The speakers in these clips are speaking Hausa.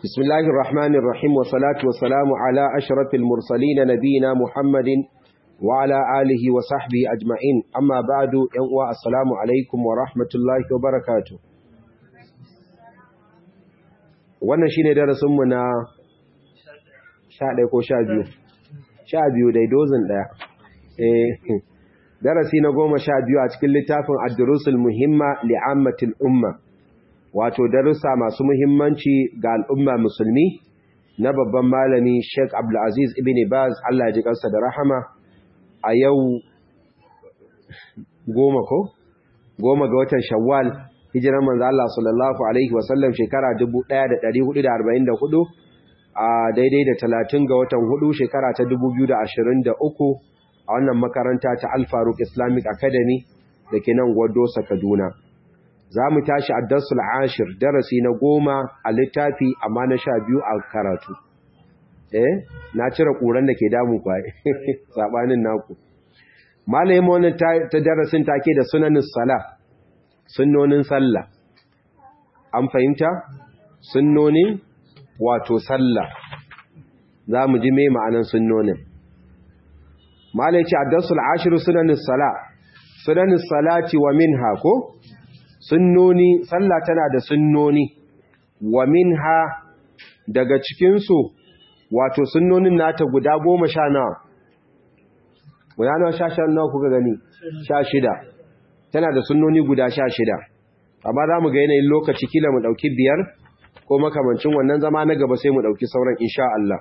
بسم الله الرحمن الرحيم والصلاة والسلام على أشرف المرسلين نبينا محمد وعلى آله وصحبه أجمعين أما بعد ينوى السلام عليكم ورحمة الله وبركاته wannan shine darasinmu na sha ɗaya ko sha biyu sha biyu dai dozin ɗaya darasi na goma sha biyu a cikin littafin addurusul muhimma li'ammatil umma wato darussa masu muhimmanci ga al'umma musulmi na babban malami Sheikh Abdulaziz ibn Baz Allah ji kansa da rahama a yau goma ko goma ga watan Shawwal hijiran manzo Allah sallallahu alaihi wasallam shekara 1444 a daidai da 30 ga watan hudu shekara ta 2023 a wannan makaranta ta Al Faruq Islamic Academy da ke nan Gwadosa Kaduna za mu tashi a darsul ashir darasi na goma a littafi amma na sha biyu a karatu eh na cire ƙuran da ke damu kwa saɓanin naku malayin wani ta darasin take da sunanin sala sunnonin sallah an fahimta sunnonin wato sallah za mu ji mai ma'anan sunnonin malayin ce a darsul ashir sunanin sala sunanin salati wa min hako sunnoni sallah tana da sunnoni wa minha daga cikinsu wato sunnonin nata guda goma sha nawa guda nawa sha sha nawa kuka gani sha shida tana da sunnoni guda sha shida amma za mu ga yanayin lokaci kila mu ɗauki biyar ko makamancin wannan zama na gaba sai mu ɗauki sauran insha Allah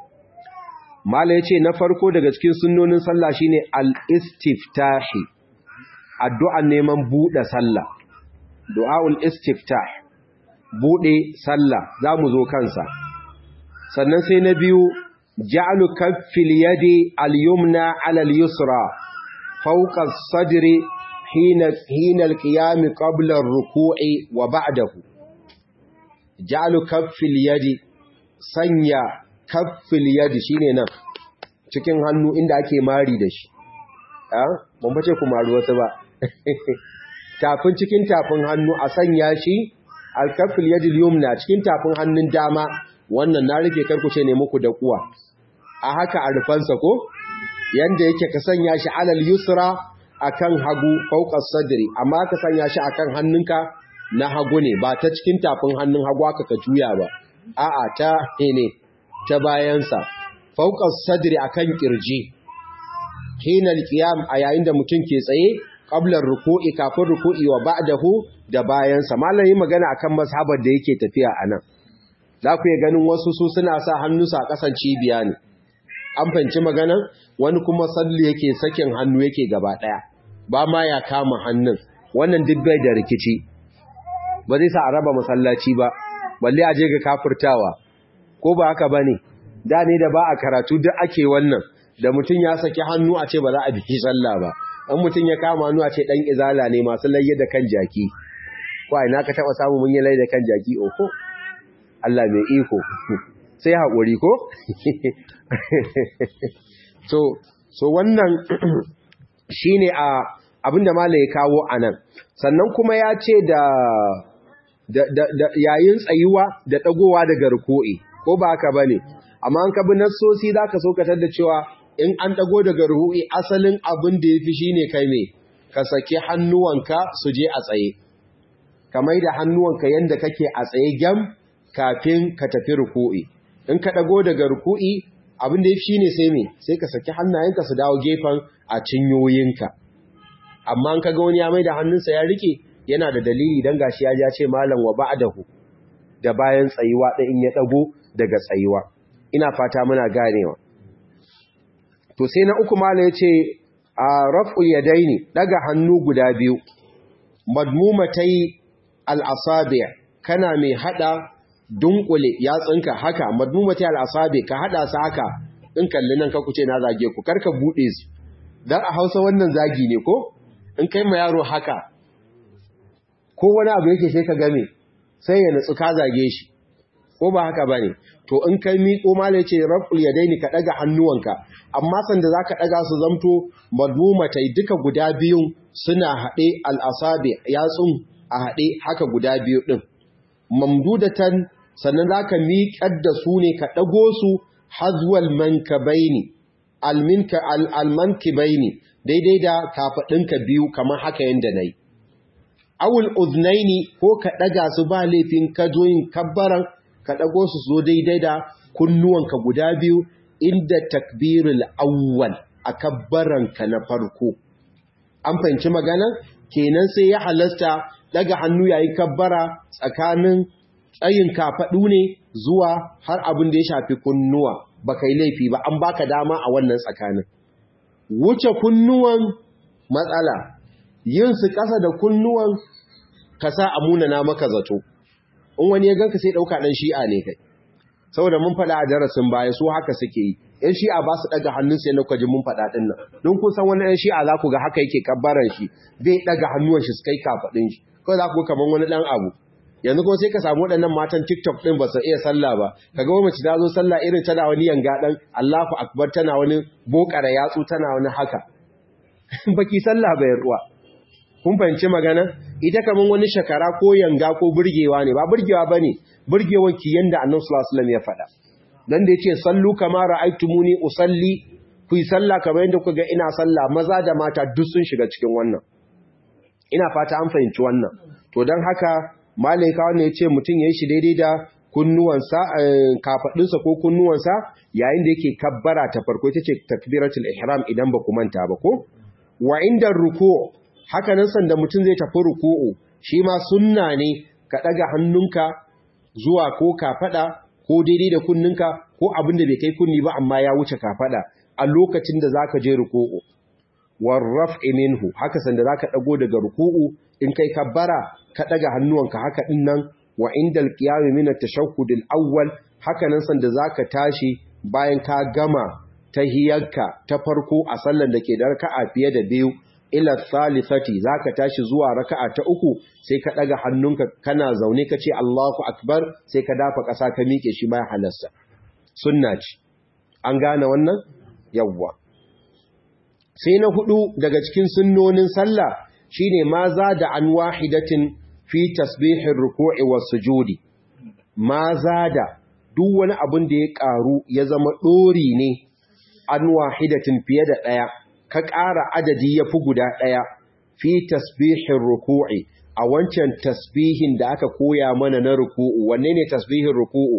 mala ya ce na farko daga cikin sunnonin sallah shine al-istiftahi addu'an neman buɗe sallah du'a'ul istiftah bude sallah zamu zo kansa sannan sai na biyu ja'alu kaffil yadi al-yumna 'ala al-yusra fawqa as-sadri hina hina al-qiyam qabla ar-ruku'i wa ba'dahu ja'alu kaffil yadi sanya kaffil yadi shine nan cikin hannu inda ake mari da shi ah ban bace ku maru wasu ba tafin cikin tafin hannu a sanya shi alkafil yadil yumna cikin tafin hannun dama wannan na rufe karkuce ne muku da kuwa a haka a rufansa ko yanda yake ka sanya shi alal yusra akan hagu fawqas sadri amma ka sanya shi akan hannunka na hagu ne ba ta cikin tafin hannun hagu aka ka juya ba a'a ta ne ta bayansa fawqas sadri akan kirji hinal qiyam a yayin da mutum ke tsaye qablar ruku'i kafin ruku'i wa ba'dahu da bayansa malamin magana akan mazhabar da yake tafiya anan za ku yi ganin wasu su suna sa hannunsa a kasan cibiya ne an fanci magana wani kuma salli yake sakin hannu yake gaba daya ba ma ya kama hannun wannan duk bai da rikici ba zai sa a raba masallaci ba balle a je ga kafirtawa ko ba haka bane da ne da ba a karatu duk ake wannan da mutum ya saki hannu a ce ba za a biki sallah ba an mutum ya kama hannu a ce dan izala ne masu layye da kan jaki ko ina ka taba samu mun yi layye da kan jaki oko Allah mai iko sai haƙuri ko so so wannan shine a abinda malai ya kawo anan sannan kuma ya ce da da yayin tsayuwa da dagowa daga ruku'i ko ba haka bane amma an ka bi nassosi zaka so ka tada cewa in an dago daga ruhu'i asalin abin da ya fi shi ne kai mai ka saki hannuwanka su je a tsaye kamar da hannuwanka yadda kake a tsaye gyam kafin ka tafi ruku'i in ka dago daga ruku'i abin da ya fi shi ne sai mai sai ka saki hannayenka su dawo gefen a cinyoyinka amma an ka ga wani ya mai da hannunsa ya rike yana da dalili don gashi ya ja ce malam wa ba'dahu da bayan tsayuwa ɗin in ya dago daga tsayuwa ina fata muna ganewa to sai na uku mala ya ce a raf'ul yadaini daga hannu guda biyu madmumatai al'asabi kana mai hada dunkule yatsunka haka madmumatai al'asabi ka hada su haka in kalli nan ka kuce na zage ku karka bude su dan a Hausa wannan zagi ne ko in kai ma yaro haka ko wani abu yake sai ka game sai ya nutsu ka zage shi ko ba haka bane to in kai miƙo mala yace raf'ul yadaini ka daga hannuwanka amma sanda zaka daga su zamto madmumatai duka guda biyun suna hade al-asabi yatsun a hade haka guda biyu din mamdudatan sannan za ka miƙar da su ne ka ɗago su hazwal mankabaini almankibaini daidai da kafaɗinka biyu kamar haka yadda na yi awul uznaini ko ka ɗaga su ba laifin ka zo yin kabbaran ka ɗago su zo daidai da kunnuwanka guda biyu inda takbirul awwal a kabbaranka na farko an fahimci magana kenan sai ya halasta daga hannu yayin kabbara tsakanin tsayin kafaɗu ne zuwa har abin da ya shafi kunnuwa ba kai laifi ba an baka dama a wannan tsakanin wuce kunnuwan matsala yin su ƙasa da kunnuwan ka sa a munana maka zato in wani ya ganka sai ɗauka ɗan shi'a ne kai saboda mun faɗa a darasin baya su haka suke yi yan shi'a ba su ɗaga hannun sai na kwaji mun faɗa ɗin nan don kun san wani yan shi'a za ku ga haka yake kabbaran shi bai ɗaga hannuwan shi su kai kafaɗin shi kawai za ku kamar wani ɗan abu yanzu kuma sai ka samu waɗannan matan tiktok ɗin ba su iya sallah ba ka ga mace ta zo sallah irin tana wani yanga ɗan allahu akbar tana wani bokara yatsu tana wani haka baki sallah bai ruwa kun fahimci magana ita kamar wani shakara ko yanga ko burgewa ne ba burgewa bane burgewan ki yanda annabi sallallahu alaihi wasallam ya faɗa dan da yace sallu kama ra'aytumuni usalli ku yi sallah kamar yanda kuka ga ina sallah maza da mata duk sun shiga cikin wannan ina fata an fahimci wannan to dan haka malaika wannan yace mutun yayin shi daidai da kunnuwansa kafadinsa ko kunnuwansa yayin da yake kabbara ta farko ita ce takbiratul ihram idan ba ku manta ba ko wa inda ruku' haka nan sanda mutum zai tafi ruku'u shi ma sunna ne ka daga hannunka zuwa ko kafada ko daidai da kunninka ko abin da bai kai kunni ba amma ya wuce kafada a lokacin da zaka je ruku'u warraf'i minhu haka sanda zaka dago daga ruku'u in kai kabbara ka daga hannuwanka haka din nan wa indal qiyam min at-tashahhud al-awwal haka nan sanda zaka tashi bayan ka gama tahiyarka ta farko a sallar da ke da raka'a fiye da biyu ila thalithati zaka tashi zuwa raka'a ta uku sai ka daga hannunka kana zaune ka ce Allahu akbar sai ka dafa ƙasa ka miƙe shi ma halasta sunna ce an gane wannan yawwa sai na hudu daga cikin sunnonin sallah shine ma za da an wahidatin fi tasbihin ruku'i was sujudi ma za da duk wani abin da ya karu ya zama dori ne an wahidatin fiye da daya ka ƙara adadi ya fi guda ɗaya fi tasbihin ruku'i a wancan tasbihin da aka koya mana na ruku'u wanne ne tasbihin ruku'u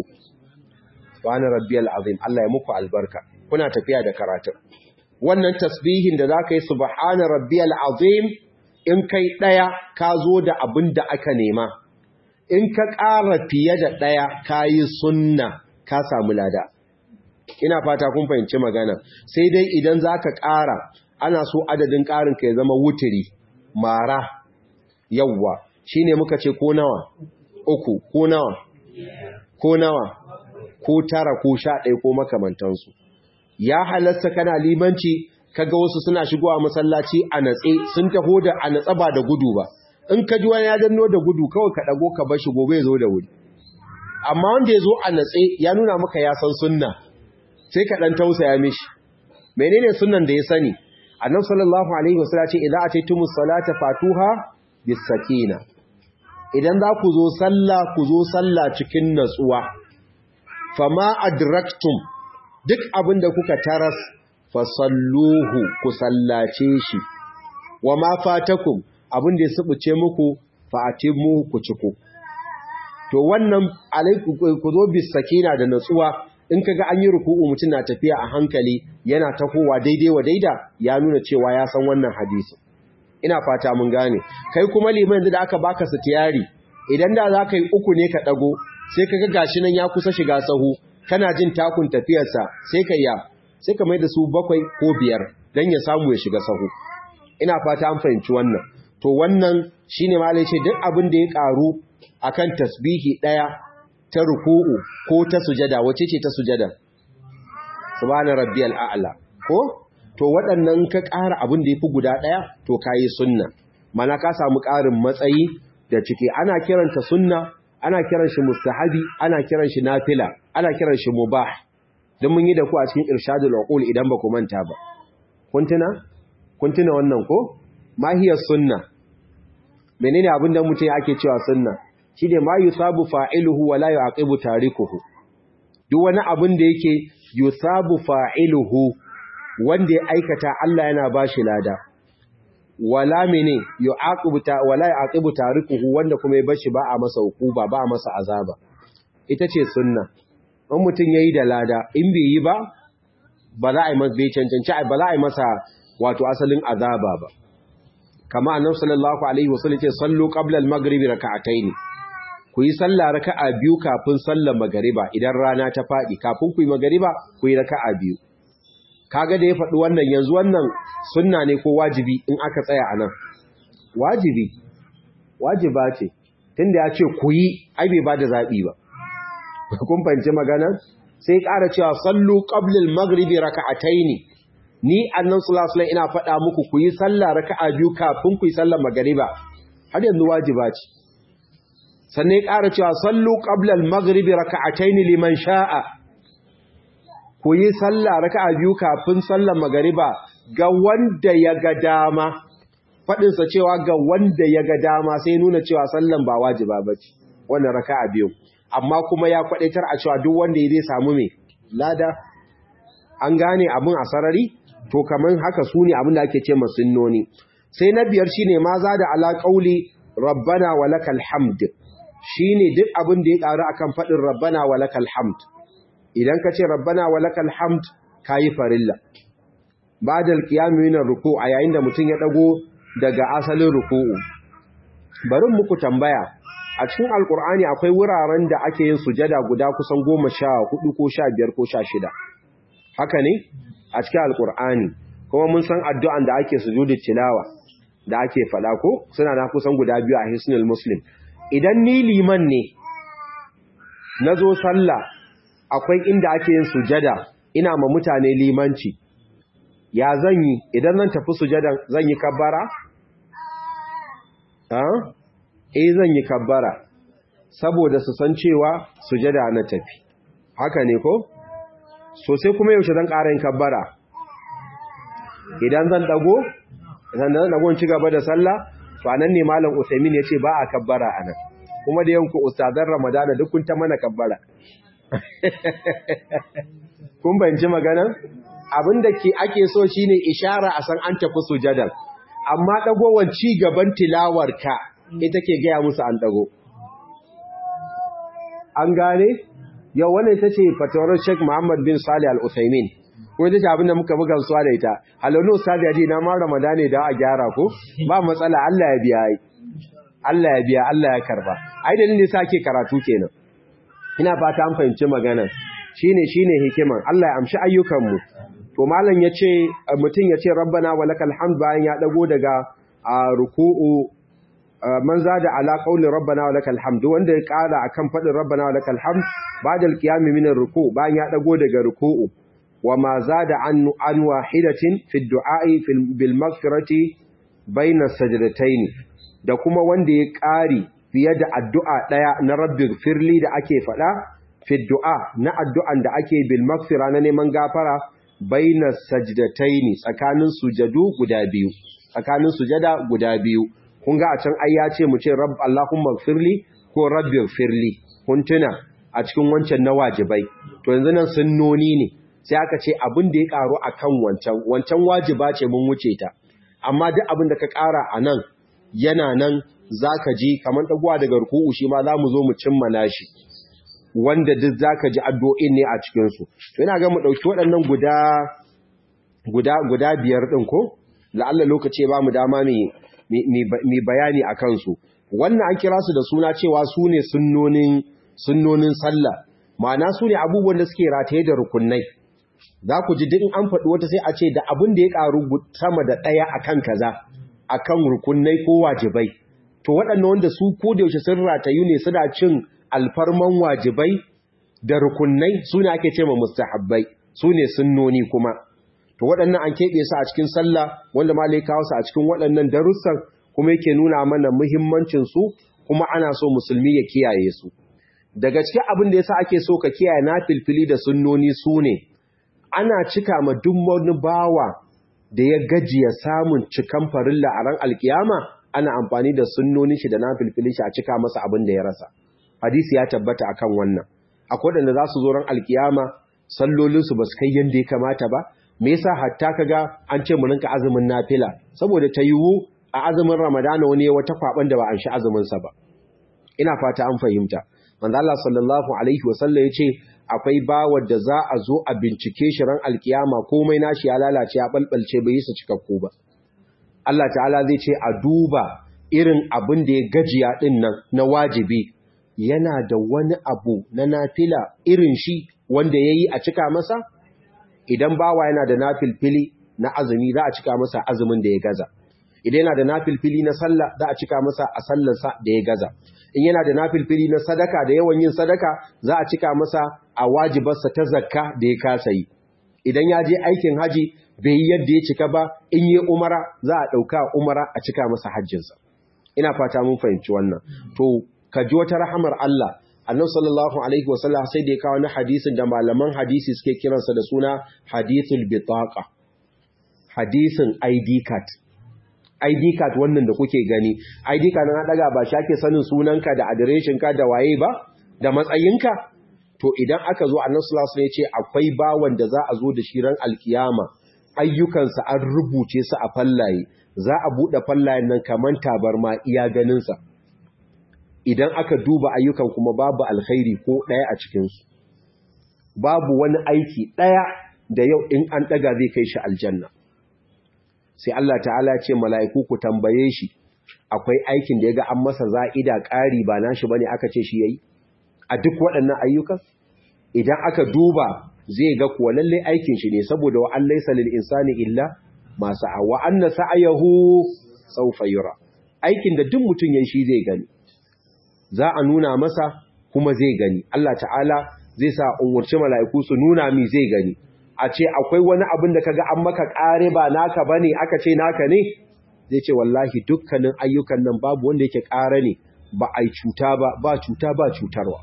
wani rabbiyal azim Allah ya muku albarka kuna tafiya da karatun wannan tasbihin da za ka yi subhana rabbiyal azim in kai ɗaya ka zo da abin da aka nema in ka ƙara fiye da ɗaya ka yi sunna ka samu lada ina fata kun fahimci magana sai dai idan za ka ƙara ana so adadin ƙarin ka ya zama wuturi mara yawwa shi ne muka ce ko nawa uku ko nawa ko nawa ko tara ko sha ɗaya ko makamantansu ya halasta kana limanci kaga wasu suna shigowa masallaci a natse sun taho da a natsa ba da gudu ba in ka ji wani ya danno da gudu kawai ka ɗago ka bar shi gobe ya zo da wuri amma wanda ya zo a natse ya nuna maka ya san sunna sai ka ɗan tausaya mishi menene sunnan da ya sani annabi sallallahu alaihi wasallam ce idza ataytumus salata fatuha bis sakina idan za ku zo sallah ku zo sallah cikin natsuwa fama adraktum duk abin da kuka taras fasalluhu ku sallace shi wa ma fatakum abin da ya subuce muku fa atimu ku ciko to wannan alaiku ku zo bis sakina da natsuwa in kaga an yi ruku'u mutum na tafiya a hankali yana tahowa daidai wa daida ya nuna cewa ya san wannan hadisi ina fata mun gane kai kuma liman yanzu da aka baka sitiyari idan da za ka yi uku ne ka dago sai kaga gashi nan ya kusa shiga sahu kana jin takun tafiyarsa sai ka ya sai ka mai da su bakwai ko biyar dan ya samu ya shiga sahu ina fata an fahimci wannan to wannan shine malai ce duk abin da ya karu akan tasbihi daya ta ruku'u ko ta sujada wace ce ta sujada subhana rabbiyal a'la ko to waɗannan ka ƙara abin da yafi guda ɗaya to kayi sunna mana ka samu ƙarin matsayi da ciki ana kiranta sunna ana kiran shi mustahabi ana kiran shi nafila ana kiran shi mubah dan mun yi da ku a cikin irshadul uqul idan ba ku manta ba kun tuna kun tuna wannan ko mahiyar sunna menene abin da mutum ake cewa sunna shine ma yusabu fa'iluhu wa la yu'aqibu tarikuhu duk wani abin da yake yusabu fa'iluhu wanda ya aikata Allah yana bashi lada wala mene yu'aqibu ta wala yu'aqibu tarikuhu wanda kuma ya bashi ba a masa hukuba ba a masa azaba ita ce sunna in mutum yayi da lada in bai yi ba ba za a yi masa bai cancanci ba za a yi masa wato asalin azaba ba kama annabi sallallahu alaihi wasallam ce sallu qabla al-maghribi rak'atayn ku yi sallah raka'a biyu kafin sallar magariba idan rana ta fadi kafin ku yi magariba ku yi raka'a biyu kaga da ya faɗi wannan yanzu wannan sunna ne ko wajibi in aka tsaya anan wajibi wajiba ce tunda ya ce ku yi ai bai bada zabi ba kun fahimci magana sai ƙara cewa sallu qabla al-maghribi rak'atayn ni annan sulasulan ina faɗa muku ku yi sallah raka'a biyu kafin ku yi sallar magariba har yanzu wajiba ce sannan ya ƙara cewa sallu qabla al-maghribi raka'atayn liman sha'a ku yi sallah raka'a biyu kafin sallar magariba ga wanda ya ga dama faɗin sa cewa ga wanda ya ga dama sai nuna cewa sallan ba wajiba bace wannan raka'a biyu amma kuma ya kwadaitar a cewa duk wanda ya zai samu me lada an gane abin a sarari to kaman haka su ne abin da ake ce masunnoni sai na biyar shine ma za da ala qauli rabbana walakal hamd shine duk abin da ya karu akan fadin rabbana walakal hamd idan ka ce rabbana walakal hamd kayi farilla ba'da alqiyam min ruku a yayin da mutum ya dago daga asalin ruku'u bari muku tambaya a cikin alkur'ani akwai wuraren da ake yin sujada guda kusan goma sha hudu ko sha biyar ko sha shida haka ne a cikin alkur'ani kuma mun san addu'an da ake sujudin tilawa da ake fada ko suna na kusan guda biyu a hisnul muslim idan ni liman ne na zo sallah akwai inda ake yin sujada ina ma mutane limanci ya zan yi idan zan tafi sujadan zan yi kabbara? eh zan yi kabbara saboda su san cewa sujada na tafi haka ne ko so sai kuma yaushe zan ƙara yin kabbara idan zan dago idan zan dago ci gaba da sallah to anan ne malam Usaimin yace ba a kabbara anan kuma da yanku ustazan Ramadana duk kun ta mana kabbara kun bayanci magana abinda ke ake so shine ishara a san an tafi sujadar amma dagowar ci gaban tilawarka ita ke gaya musu an dago an gane yau wannan ita ce fatawar Sheikh Muhammad bin Salih Al-Utsaimin ko ita ce abin da muka buga suwa da ita halonu ustadi yaji na ma Ramadan ne da a gyara ko ba matsala Allah ya biya ai Allah ya biya Allah ya karba ai dalilin da sake karatu kenan ina fata an fahimci magana shine shine hikiman Allah ya amshi ayyukan mu to malam yace mutum yace rabbana walakal hamd bayan ya dago daga ruku'u man zada ala qawli rabbana walakal hamd wanda ya kara akan fadin rabbana walakal hamd ba'da al-qiyam min ar-ruku' bayan ya dago daga ruku'u wama zada an an wahidatin fi ad-du'a'i bil maghfirati bayna sajdatayn da kuma wanda ya kari fiye da addu'a daya na rabbi firli da ake fada fi du'a na addu'an da ake bil maghfira na neman gafara bayna sajdatayn tsakanin sujadu guda biyu tsakanin sujada guda biyu kun ga a can ai ya ce mu ce rabb Allahumma firli ko rabbi firli kun tuna a cikin wancan na wajibai to yanzu nan sunnoni ne sai aka ce abin da ya karu akan wancan wancan wajiba ce mun wuce ta amma duk abin da ka kara a nan yana nan zaka ji kamar dagowa daga ruku'u shi ma zamu zo mu cimma nashi wanda duk zaka ji addu'o'in ne a cikin su to ina ga mu dauki waɗannan guda guda guda biyar din ko la'alla lokaci ba mu dama mai mai bayani a kansu wannan an kira su da suna cewa su ne sunnonin sallah ma'ana su ne abubuwan da suke rataye da rukunai za ku ji duk an faɗi wata sai a ce da abin da ya ƙaru sama da ɗaya a kan kaza a kan rukunai ko wajibai to waɗannan wanda su ko da yaushe sun ratayu ne suna cin alfarman wajibai da rukunai su ne ake ce ma mustahabbai su ne sunnoni kuma to waɗannan an keɓe su a cikin sallah wanda ma kawo su a cikin waɗannan darussan kuma yake nuna mana muhimmancin su kuma ana so musulmi ya kiyaye su daga cikin abin da yasa ake so ka kiyaye na filfili da sunnoni su ne ana cika ma duk wani bawa da ya gajiya samun cikan farilla a ran alkiyama ana amfani da sunnonin shi da nafilfilin shi a cika masa abin da ya rasa hadisi ya tabbata akan wannan akwai wanda za su zo ran alkiyama sallolin su basu kai yanda ya kamata ba me yasa hatta kaga an ce mu rinka azumin nafila saboda ta yiwu a azumin ramadana wani wata kwaban da ba an shi azumin sa ba ina fata an fahimta manzo Allah sallallahu alaihi wasallam yace akwai bawar da za a zo a bincike shi ran alkiyama komai nashi ya lalace ya balbalce bai yi su cikakku ba Allah ta'ala zai ce a duba irin abin da ya gajiya din nan na wajibi yana da wani abu na nafila irin shi wanda yayi a cika masa idan bawa yana da nafilfili na azumi za a cika masa azumin da ya gaza idan yana da nafilfili na sallah za a cika masa a sallarsa da ya gaza in yana da nafilfili na sadaka da yawan yin sadaka za a cika masa a wajibarsa ta zakka da ya kasa yi idan ya je aikin haji bai yi yadda ya cika ba in yi umara za a ɗauka umara a cika masa hajjinsa ina fata mun fahimci wannan to ka ji wata rahamar Allah annabi sallallahu alaihi wasallam sai da ya kawo na hadisin da malaman hadisi suke kiransa da suna hadithul bitaqa hadisin ID card ID card wannan da kuke gani ID card na daga ba shi ake sanin sunanka da adireshin ka da waye ba da matsayinka to idan aka zo annabi sallallahu alaihi wasallam ya ce akwai bawan da za a zo da shi ran alkiyama ayyukansa an rubuce su a fallaye za a bude fallayen nan kaman tabarma iya ganin sa idan aka duba ayyukan kuma babu alkhairi ko daya a cikin su babu wani aiki daya da yau in an daga zai kai shi aljanna sai Allah ta'ala ce mala'iku ku tambaye shi akwai aikin da ya ga an masa za'ida ƙari ba nashi bane aka ce shi yayi a duk waɗannan ayyukan idan aka duba zai ga kuwa lalle aikin shi ne saboda wa an laysa lil insani illa ma sa'a wa anna sa'ayahu sawfa yura aikin da duk mutun yayin shi zai gani za a nuna masa kuma zai gani Allah ta'ala zai sa umurci mala'iku su nuna mi zai gani a ce akwai wani abin da kaga an maka kare ba naka bane aka ce naka ne zai ce wallahi dukkanin ayyukan nan babu wanda yake kare ne ba ai cuta ba ba cuta ba cutarwa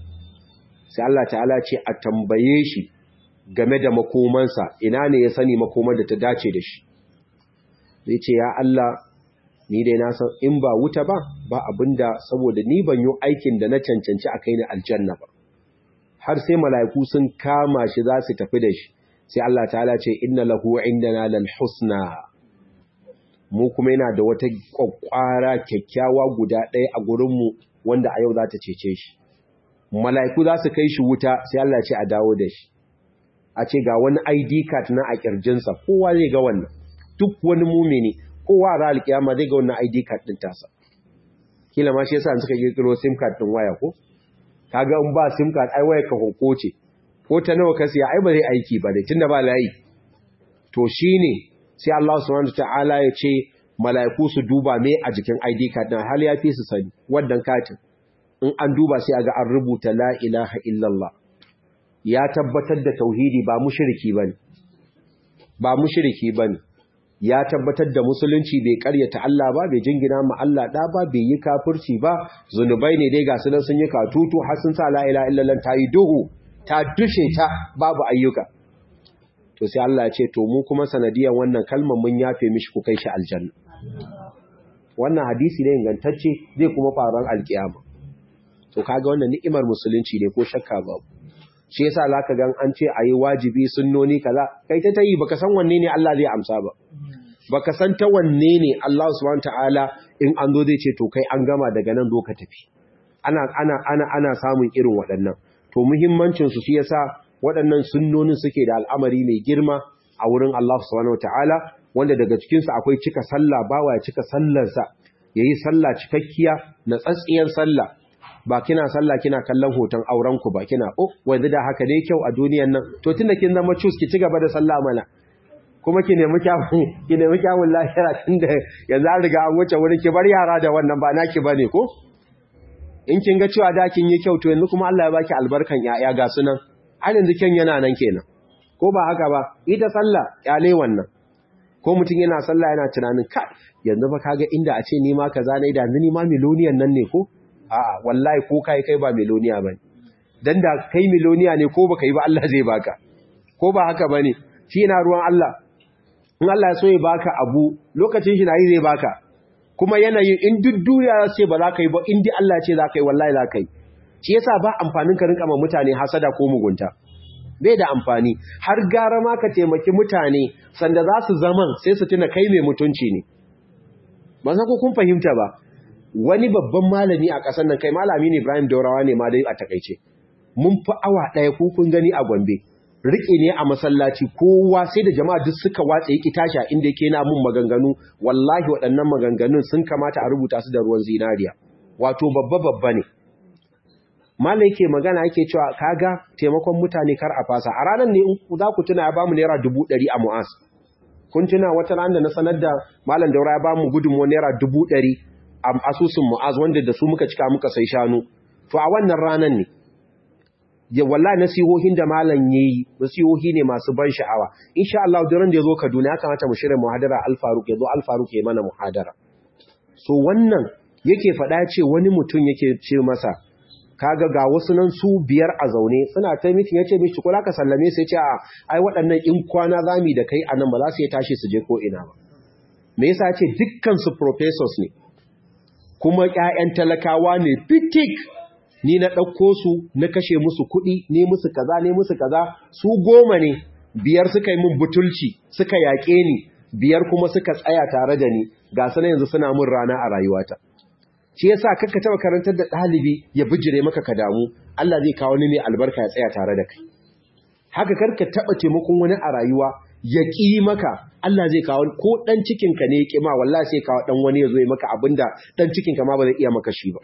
sai Allah ta'ala ce a tambaye shi game da makomansa ina ne ya sani makoman da ta dace da shi zai ce ya Allah ni dai na san in ba wuta ba ba abinda saboda ni ban yi aikin da na cancanci a kai ni aljanna ba har sai mala'iku sun kama shi za su tafi da shi sai Allah ta'ala ce inna lahu indana lal husna mu kuma yana da wata kwakwara kyakkyawa guda ɗaya a gurinmu wanda a yau za ta cece shi mala'iku za su kai shi wuta sai Allah ce a dawo da shi a ce ga wani ID card na a kirjinsa kowa zai ga wannan duk wani mumini kowa ra alkiyama zai ga wannan ID card din tasa kila ma shi yasa suka kirkiro SIM card din waya ko kaga in ba SIM card ai waya ka ce. ko ta nawa ka siya ai ba zai aiki ba dai tunda ba layi to shine sai Allah subhanahu wataala ya ce mala'iku su duba me a jikin ID card din hal ya fi su sani wannan katin in an duba sai aga an rubuta la ilaha illallah ya tabbatar da tauhidi ba mushriki bane ba mushriki bane ya tabbatar da musulunci bai karyata Allah ba bai jingina ma Allah da ba bai yi kafirci ba zunubai ne dai ga su nan sun yi katutu har sun sa la ilaha illallah ta yi duhu ta dushe ta babu ayyuka to sai Allah ya ce to mu kuma sanadiyan wannan kalmar mun yafe mishi ku kai shi aljanna wannan hadisi ne ingantacce zai kuma faruwar alkiyama to kaga wannan ni'imar musulunci ne ko shakka babu shi yasa zaka ga an ce ayi wajibi sunnoni kaza kai ta tayi baka san wanne ne Allah zai amsa ba baka san ta wanne ne Allah subhanahu ta'ala in an zo zai ce to kai an gama daga nan zo ka tafi ana ana ana ana samun irin waɗannan to muhimmancin su shi yasa waɗannan sunnonin suke da al'amari mai girma a wurin Allah subhanahu ta'ala wanda daga cikin su akwai cika sallah bawa ya cika sallarsa yayi sallah cikakkiya na tsatsiyar sallah ba kina sallah kina kallon hoton auren ku ba kina oh wanda da haka ne kyau a duniyan nan to tunda kin zama cus ki ci gaba da sallah mana kuma ki nemi kyawun ki nemi kyawun lahira tunda yanzu an riga an wuce wurin ki bar yara da wannan ba naki bane ko in kin ga cewa da kin yi kyau to yanzu kuma Allah ya baki albarkan yaya ga sunan har yanzu kin yana nan kenan ko ba haka ba ita sallah kyale wannan ko mutum yana sallah yana tunanin ka yanzu ba kaga inda a ce ni ma kaza ne da ni ma miloniyan nan ne ko a'a wallahi ko kai kai ba miloniya bane dan da kai miloniya ne ko baka yi ba Allah zai baka ko ba haka bane shi yana ruwan Allah in Allah ya so ya baka abu lokacin shi nayi zai baka kuma yanayin in duk duniya ce ba za ka yi ba in dai Allah ce za ka yi wallahi za ka yi shi yasa ba amfanin ka rinka ma mutane hasada ko mugunta bai da amfani har gara ma ka taimaki mutane sanda za su zaman sai su tuna kai mai mutunci ne ba za ku kun fahimta ba wani babban malami a ƙasar nan kai malami ne Ibrahim Daurawa ne ma dai a takaice mun fi awa ɗaya ko kun gani a Gombe riƙe ne a masallaci kowa sai da jama'a duk suka watsa yake tashi inda yake na mun maganganu wallahi waɗannan maganganun sun kamata a rubuta su da ruwan zinariya wato babba babba ne Malam yake magana yake cewa kaga taimakon mutane kar a fasa a ranar ne za ku tuna ya bamu naira dubu ɗari a mu'as kun tuna wata ran da na sanar da malam daura ya bamu gudunmuwa naira dubu ɗari a asusun mu'az wanda da su muka cika muka sai shanu to a wannan ranar ne ya wallahi nasihohin da malam yayi nasihohi ne masu ban sha'awa insha Allah duran da yazo Kaduna ya kamata mu shirya muhadara Al-Faruq yazo Al-Faruq ya mana muhadara so wannan yake faɗa ce wani mutum yake ce masa kaga ga wasu nan su biyar a zaune suna ta miki yace mishi kula ka sallame sai ce a ai waɗannan in kwana zami da kai anan ba za su yi tashi su je ko ina ba me yasa ce dukkan su professors ne kuma ƴaƴan talakawa ne fitik ni na ɗauko su na kashe musu kuɗi ne musu kaza ne musu kaza su goma ne biyar suka yi min butulci suka yaƙe ni biyar kuma suka tsaya tare da ni ga su yanzu suna mun rana a rayuwata shi yasa kakka taba karantar da ɗalibi ya bijire maka ka damu Allah zai kawo ni mai albarka ya tsaya tare da kai haka karka taba taimakon wani a rayuwa ya ƙi maka Allah zai kawo ko ɗan cikinka ne ya ƙi ma wallahi sai kawo ɗan wani ya zo ya maka abinda ɗan cikinka ma ba zai iya maka shi ba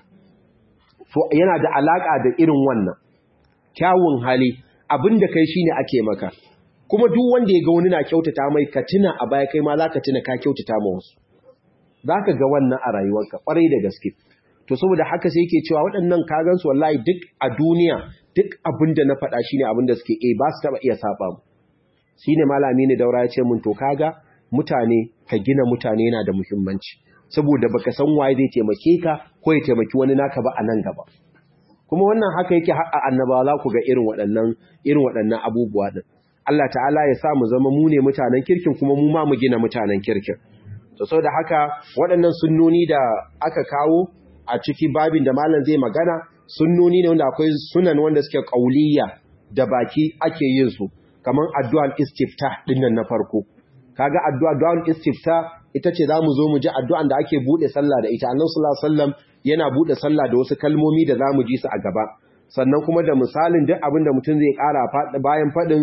to yana da alaka da irin wannan kyawun hali abinda kai shine ake maka kuma duk wanda ya ga wani na kyautata mai ka tuna a baya kai ma zaka tuna ka kyautata ma wasu zaka ga wannan a rayuwarka kwarai da gaske to saboda haka sai yake cewa waɗannan kagan su wallahi duk a duniya duk abinda na faɗa shine abinda suke eh ba su taba iya saba mu shine malami ne daura ya ce mun to kaga mutane ka gina mutane yana da muhimmanci saboda baka san waye zai taimake ka ko ya taimaki wani naka ba a nan gaba kuma wannan haka yake a annaba za ku ga irin waɗannan irin waɗannan abubuwa din Allah ta'ala ya sa mu zama mu ne mutanen kirkin kuma mu ma mu gina mutanen kirkin to saboda haka waɗannan sunnoni da aka kawo a ciki babin da malam zai magana sunnoni ne wanda akwai sunan wanda suke qauliyya da baki ake yin su kaman addu'al istiftah dinnan na farko kaga addu'a du'al istiftah ita ce za mu zo mu ji addu'an da ake buɗe sallah da ita annan sallallahu alaihi wasallam yana buɗe sallah da wasu kalmomi da za mu ji su a gaba sannan kuma da misalin duk abin da mutum zai ƙara bayan faɗin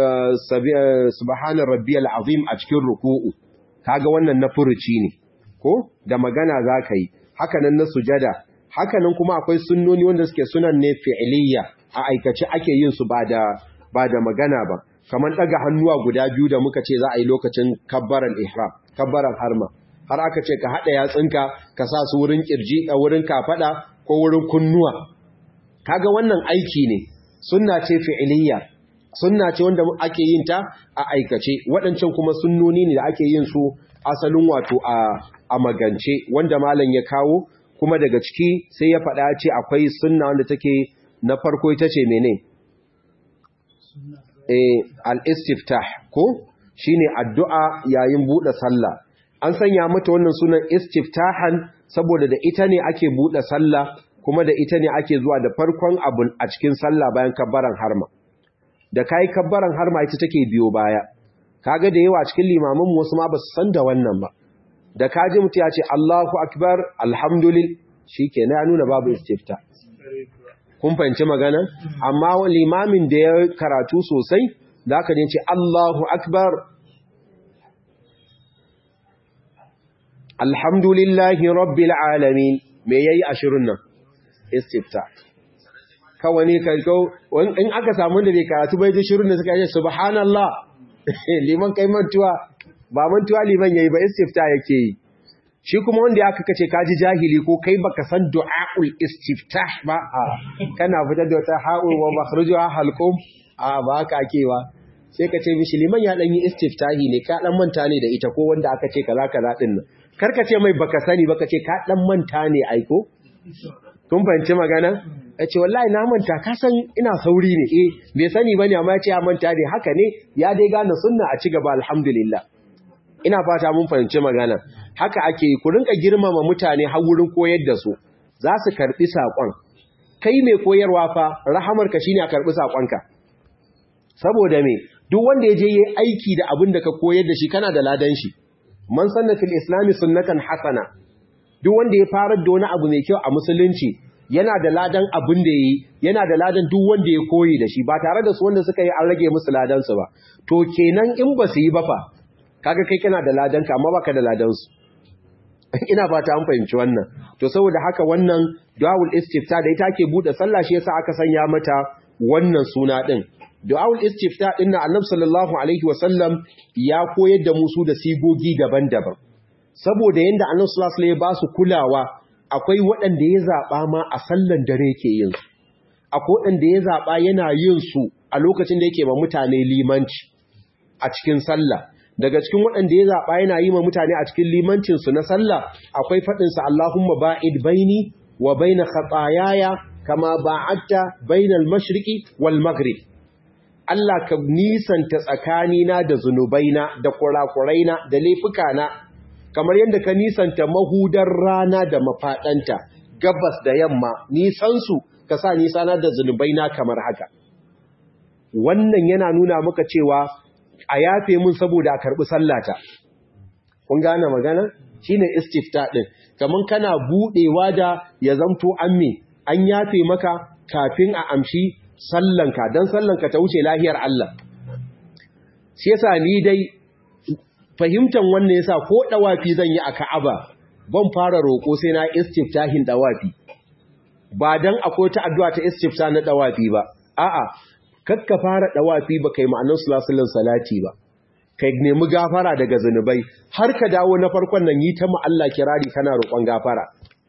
subhanar rabbiyal azim a cikin ruku'u kaga wannan na furuci ne ko da magana za ka yi hakanan na sujada hakanan kuma akwai sunnoni wanda suke sunan ne fi'iliya a aikace ake yin su ba da ba da magana ba kamar ɗaga hannuwa guda biyu da muka ce za a yi lokacin kabbaran ihram kabbaran harma har aka ce ka haɗa yatsunka ka sa su wurin ƙirji a wurin kafaɗa ko wurin kunnuwa kaga wannan aiki ne sunna ce fi'iliya sunna ce wanda ake yin ta a aikace waɗancan kuma sunnoni ne da ake yin su asalin wato a a magance wanda malam ya kawo kuma daga ciki sai ya faɗa ce akwai sunna wanda take na farko ita ce mene eh al-istiftah ko shine addu'a yayin bude sallah an sanya mata wannan sunan istiftahan saboda da ita ne ake bude sallah kuma da ita ne ake zuwa da farkon abun a cikin sallah bayan kabbaran harma da kai kabbaran harma ita take biyo baya kaga da yawa cikin limamin wasu ma ba su san da wannan ba da kaji mutu ya ce Allahu akbar alhamdulillah shikenan ya nuna babu istifta kun fahimci magana amma limamin da ya karatu sosai da aka ce Allahu akbar alhamdulillahi rabbil alamin me yayi ashirin nan istifta kawai ne kai in aka samu da bai karatu bai ji shirin da suka yi subhanallah liman kai mantuwa ba mantuwa liman yayi ba istifta yake yi shi kuma wanda ya kaka ce kaji jahili ko kai baka san du'aul istiftah ba a kana fitar da wata ha'ul wa makhrujuha halqum a ba haka ake ba sai ka ce mishi liman ya dan yi istiftahi ne ka dan manta ne da ita ko wanda aka ce kaza kaza din nan kar ka ce mai baka sani baka ce ka dan manta ne aiko kun fahimci magana ya ce wallahi na manta ka san ina sauri ne eh bai sani bane amma ya ce ya manta ne haka ne ya dai gane sunna a ci gaba alhamdulillah ina fata mun fahimci magana haka ake ku rinka girmama mutane har wurin koyar da su za su karbi sakon kai mai koyarwa fa rahamarka shine a karbi sakonka saboda me duk wanda ya je yi aiki da abin da ka koyar da shi kana da ladan shi man sanna fil islami sunnatan hasana duk wanda ya farar da wani abu mai kyau a musulunci yana da ladan abin da yi yana da ladan duk wanda ya koyi da shi ba tare da su wanda suka yi an rage musu ladan su ba to kenan in ba su yi ba fa kaga kai kana da ladan ka amma baka da ladan su ina fata an fahimci wannan to saboda haka wannan du'aul istifta da ita ke bude sallah shi yasa aka sanya mata wannan suna din du'aul istifta din na annabi sallallahu alaihi wasallam ya koyar da musu da sigogi daban-daban saboda yanda annabi sallallahu alaihi wasallam ya ba su kulawa akwai waɗanda ya zaba ma a sallan dare yake yin su akwai waɗanda ya zaba yana yin su a lokacin da yake ba mutane limanci a cikin sallah daga cikin waɗanda ya zaɓa yana yi ma mutane a cikin limancinsu na sallah akwai faɗinsa Allahumma ba'id baini wa baina khatayaya kama ba'adta bainal mashriqi wal maghrib Allah ka nisanta tsakanina da zunubaina da kurakuraina da laifukana kamar yadda ka nisanta mahudar rana da mafaɗanta gabas da yamma nisansu ka sa nisana da zunubaina kamar haka wannan yana nuna maka cewa a yafe mun saboda a karɓi sallata. Kun gane magana? Shi ne istifta ɗin, kamar kana buɗewa da ya zamto an me, an yafe maka kafin a amshi sallanka, don sallanka ta wuce lahiyar Allah. Shi yasa ni dai fahimtar wannan yasa ko ɗawafi zan yi a Ka'aba, ban fara roƙo sai na istiftahin ɗawafi. Ba don akwai ta addu'a ta istifta na ɗawafi ba, a'a, kakka fara dawafi ba kai ma'anar sulasulun salati ba kai nemi gafara daga zunubai har ka dawo na farkon nan yi ta Allah kirari kana roƙon gafara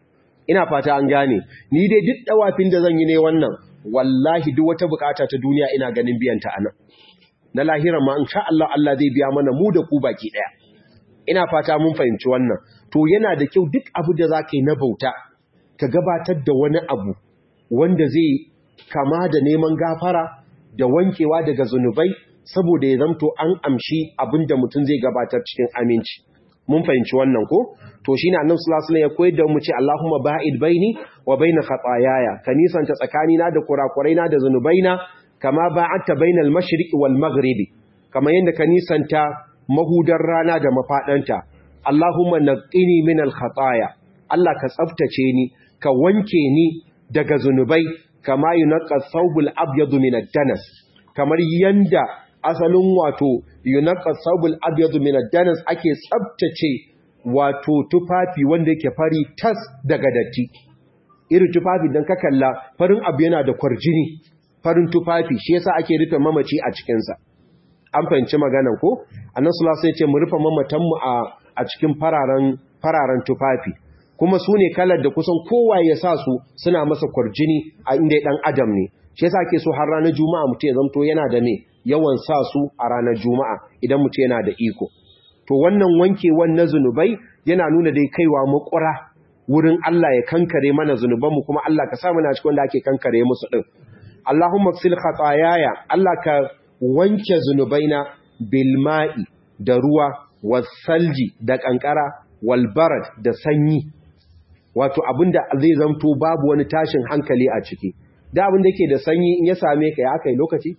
ina fata an gane ni dai duk dawafin da zan yi ne wannan wallahi duk wata bukata ta duniya ina ganin biyan ta anan na lahira ma insha Allah Allah zai biya mana mu da ku baki daya ina fata mun fahimci wannan to yana da kyau duk abu da zaka yi na bauta ka gabatar da wani abu wanda zai kama da neman gafara da wankewa daga zunubai saboda ya zamto an amshi abinda mutum zai gabatar cikin aminci mun fahimci wannan ko to shine annabi sallallahu alaihi wasallam ya koyar da mu ce Allahumma ba'id baini wa baina khataayaya ka nisanta tsakanina da kurakuraina da zunubaina kama ba'adta bainal mashriqi wal maghribi kama yanda ka nisanta mahudar rana da mafadanta Allahumma naqqini min al khataaya Allah ka tsaftace ni ka wanke ni daga zunubai kama yunaqqa thawbul abyad min ad-danas kamar yanda asalin wato yunaqqa thawbul abyad min ad-danas ake tsabtace wato tufafi wanda yake fari tas daga datti irin tufafi dan ka kalla farin abu yana da kwarjini farin tufafi shi yasa ake rufe mamaci a cikin sa an fahimci maganan ko annabi sallallahu alaihi wasallam ya ce mu rufe mamatan mu a a cikin fararen fararen tufafi kuma su ne kalar da kusan kowa ya sa su suna masa kwarjini a inda ɗan adam ne shi yasa ke so har ranar juma'a mutum ya zamto yana da me yawan sa su a ranar juma'a idan mutum yana da iko to wannan wankewan na zunubai yana nuna dai kaiwa makura wurin Allah ya kankare mana zunubanmu kuma Allah ka sa muna cikin wanda ake kankare musu din Allahumma sil khataayaya Allah ka wanke zunubaina bil ma'i da ruwa wasalji da kankara wal barad da sanyi wato abinda zai zamto babu wani tashin hankali a ciki da abin da yake da sanyi in ya same ka ya aka yi lokaci